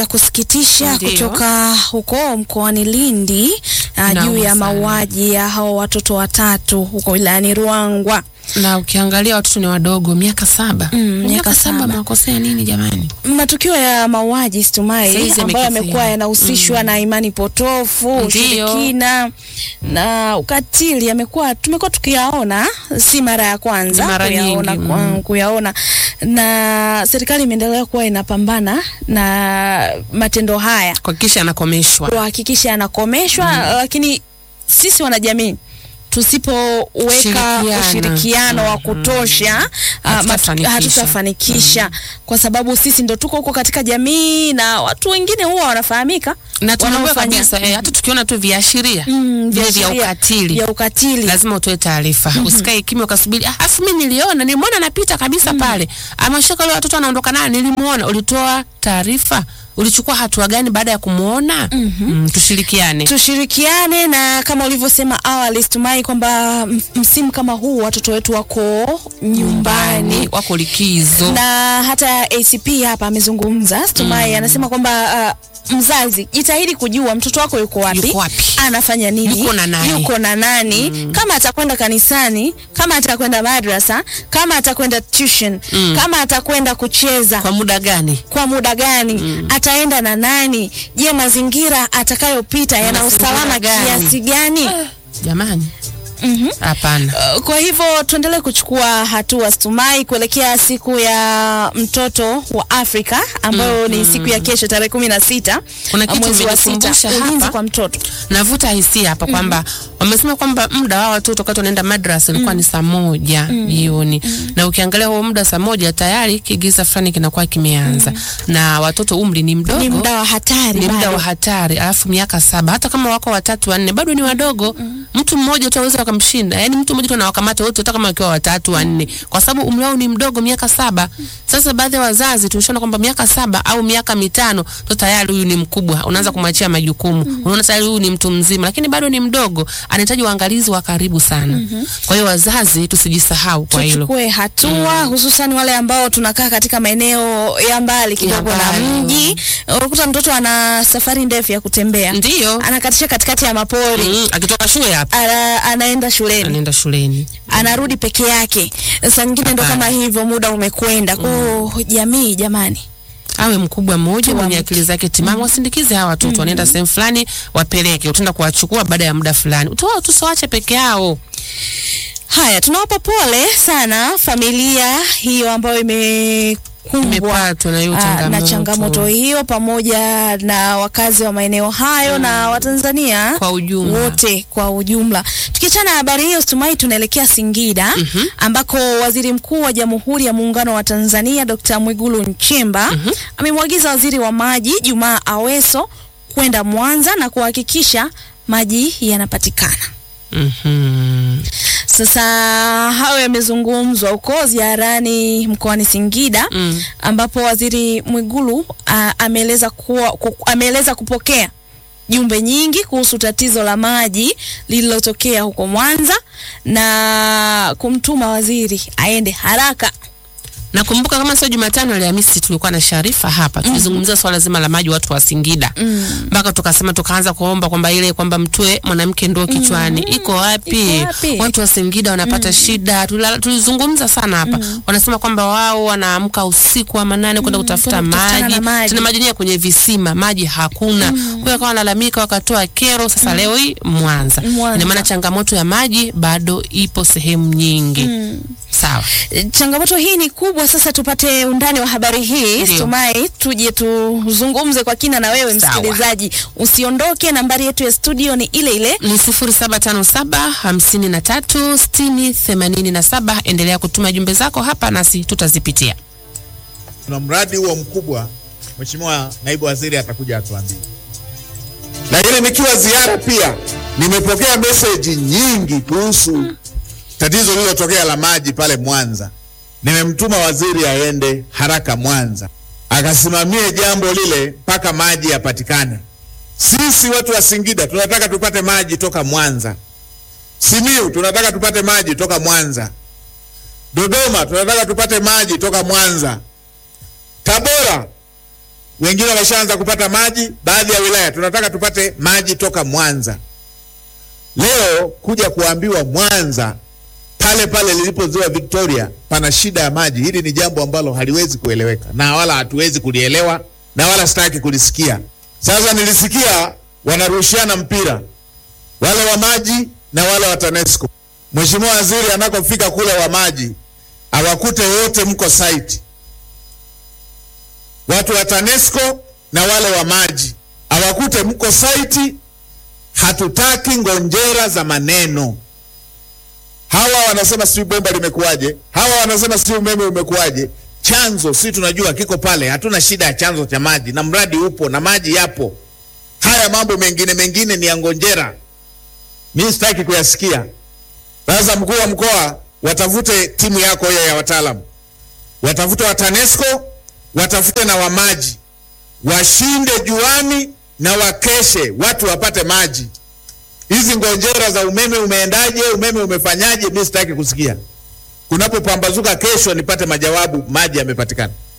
ya kusikitisha Ndiyo. kutoka huko mkoani Lindi uh, Nauma juu ya sana. mauaji ya hao watoto watatu huko wilayani Ruangwa. Na ukiangalia watoto ni wadogo, miaka saba. Mm, miaka saba. Makosea nini jamani? Matukio ya mauaji Stumai Saizi ambayo yamekithiri. yamekuwa yanahusishwa na imani potofu, Ndiyo. ushirikina na ukatili yamekuwa tumekuwa tukiyaona, si mara ya kwanza Ni mara kuyaona, nyingi, kwa- mm. kuyaona na serikali imeendelea kuwa inapambana na matendo haya Kuhakikisha anakomeshwa. kuhakikisha yanakomeshwa, lakini sisi wanajamii tusipoweka Shirikiana. ushirikiano wa kutosha ah, matu- Hatutafanikisha. hatutafanikisha kwa sababu sisi ndo tuko huko katika jamii na watu wengine huwa wanafahamika Na tunaambiwa wanaofanya- kabisa eh, hata tukiona tu viashiria Mm, vile vya viashiria ukatili vya ukatili lazima utoe taarifa. Usikae kimya ukasubiri, ah, afu mimi niliona, nilimwona anapita kabisa pale, ameshika wale watoto anaondoka naye, nilimuona. Ulitoa taarifa? Ulichukua hatua gani baada ya kumuona? Mm, tushirikiane. tushirikiane na kama ulivyosema awali Stumai kwamba m- msimu kama huu watoto wetu wako nyumbani wako likizo. na hata ACP hapa amezungumza Stumai anasema kwamba uh, mzazi jitahidi kujua mtoto wako yuko wapi, Yuko wapi? anafanya nini, Yuko na nani? yuko na nani kama atakwenda kanisani, kama atakwenda madrasa, kama atakwenda tuition, kama atakwenda kucheza Kwa muda gani? kwa muda gani ataenda na nani? Je, mazingira atakayopita yana Mazingira usalama gani? kiasi gani? Jamani, Mhm. hapana. Uh, Kwa hivyo tuendelee kuchukua hatua Stumai kuelekea siku ya mtoto wa Afrika ambayo ni siku ya kesho tarehe kumi na sita Kuna kitu mwezi wa sita, umenikumbusha ulinzi hapa. kwa mtoto. navuta hisia hapa kwamba wamesema kwamba muda wa watoto wakati wanaenda madrasa ilikuwa ni saa moja jioni, na ukiangalia huo muda saa moja tayari kigiza fulani kinakuwa kimeanza, na watoto umri ni mdogo Ni muda wa hatari ni muda bado. wa hatari, alafu miaka saba, hata kama wako watatu wanne, bado ni wadogo. Mtu mmoja tu aweza wakamshinda, yani mtu mmoja tu anawakamata wote, hata kama wakiwa watatu wanne, kwa sababu umri wao ni mdogo, miaka saba. Sasa baadhi ya wazazi tulishaona kwamba miaka saba au miaka mitano to tayari huyu ni mkubwa, unaanza kumwachia majukumu, unaona tayari huyu ni mtu mzima, lakini bado ni mdogo, anahitaji uangalizi wa karibu sana. Kwa hiyo wazazi tusijisahau kwa hilo. tuchukue hatua hususan wale ambao tunakaa katika maeneo ya mbali kidogo na mbali. mji. Unakuta mtoto ana safari ndefu ya kutembea, Ndiyo. anakatisha katikati ya mapori, Mm, akitoka shule hapa ana, anaenda shuleni anaenda shuleni. anarudi peke yake. Saa nyingine ndo Hapana. kama hivyo, muda umekwenda. Kwa hiyo jamii, jamani, awe mkubwa mmoja mwenye mke. akili zake timamu, wasindikize hawa watoto, wanaenda sehemu fulani, wapeleke, utaenda kuwachukua baada ya muda fulani, utoa tusiwache peke yao. haya tunawapa pole sana familia hiyo ambayo imekumbwa Imepatwa na hiyo ah, na changamoto. changamoto hiyo pamoja na wakazi wa maeneo hayo na Watanzania Kwa ujumla. wote kwa ujumla. Tukiachana na habari hiyo, Stumai, tunaelekea Singida ambako waziri mkuu wa Jamhuri ya Muungano wa Tanzania Dr. Mwigulu Nchemba amemwagiza waziri wa maji Jumaa Aweso kwenda Mwanza na kuhakikisha maji yanapatikana. Mhm. Sasa hayo yamezungumzwa huko ziarani mkoani Singida Mm. ambapo waziri Mwigulu ah, ameeleza kuwa ku, ameeleza kupokea jumbe nyingi kuhusu tatizo la maji lililotokea huko Mwanza na kumtuma waziri aende haraka. Nakumbuka kama sio Jumatano, Alhamisi tulikuwa na Sharifa hapa tulizungumzia swala zima la maji watu wa Singida mpaka tukasema tukaanza kuomba kwamba ile kwamba mtue mwanamke ndoo kichwani iko wapi? Iko wapi? Watu wa Singida wanapata shida. Tulala- Tulizungumza sana hapa, wanasema kwamba wao wanaamka usiku wa manane kwenda kutafuta kwenda kutafutana maji, na maji. tena maji yenyewe kwenye visima, maji hakuna. Kwa hiyo akawa wanalalamika, wakatoa kero. Sasa leo hii Mwanza, Mwanza. ina maana changamoto ya maji bado ipo sehemu nyingi. Sawa. E, Changamoto hii ni kubwa. Sasa tupate undani wa habari hii Ndio. Stumai, tuje tuzungumze kwa kina na wewe Sawa. msikilizaji, usiondoke. Nambari yetu ya studio ni ile ile ni sifuri saba tano saba hamsini na tatu sitini themanini na saba. Endelea kutuma jumbe zako hapa nasi tutazipitia. tuna mradi huo mkubwa, Mheshimiwa Naibu Waziri atakuja atuambie. Lakini nikiwa ziara pia nimepokea meseji nyingi kuhusu tatizo lililotokea la maji pale Mwanza. Nimemtuma waziri aende haraka Mwanza akasimamie jambo lile mpaka maji yapatikane. Sisi watu wa Singida tunataka tupate maji toka Mwanza. Simiu tunataka tupate maji toka Mwanza. Dodoma tunataka tupate maji toka Mwanza. Tabora wengine wameshaanza kupata maji. Baadhi ya wilaya tunataka tupate maji toka Mwanza. Leo kuja kuambiwa Mwanza pale pale lilipo ziwa Victoria pana shida ya maji, hili ni jambo ambalo haliwezi kueleweka na wala hatuwezi kulielewa na wala sitaki kulisikia. Sasa nilisikia wanarushiana mpira wale wa maji na wale wa TANESCO. Mheshimiwa Waziri anakofika kule wa maji awakute wote mko site, watu wa TANESCO na wale wa maji awakute mko site. Hatutaki ngonjera za maneno. Hawa wanasema si bomba limekuwaje, hawa wanasema si umeme umekuwaje. Chanzo si tunajua kiko pale, hatuna shida ya chanzo cha maji na mradi upo na maji yapo. Haya mambo mengine mengine ni ya ngonjera, mimi sitaki kuyasikia. Sasa mkuu wa mkoa, watafute timu yako hiyo ya wataalamu, watafute wa TANESCO, watafute na wa maji, washinde juani na wakeshe, watu wapate maji. Hizi ngonjera za umeme umeendaje, umeme umefanyaje, mimi sitaki kusikia. Kunapopambazuka kesho nipate majawabu, maji yamepatikana.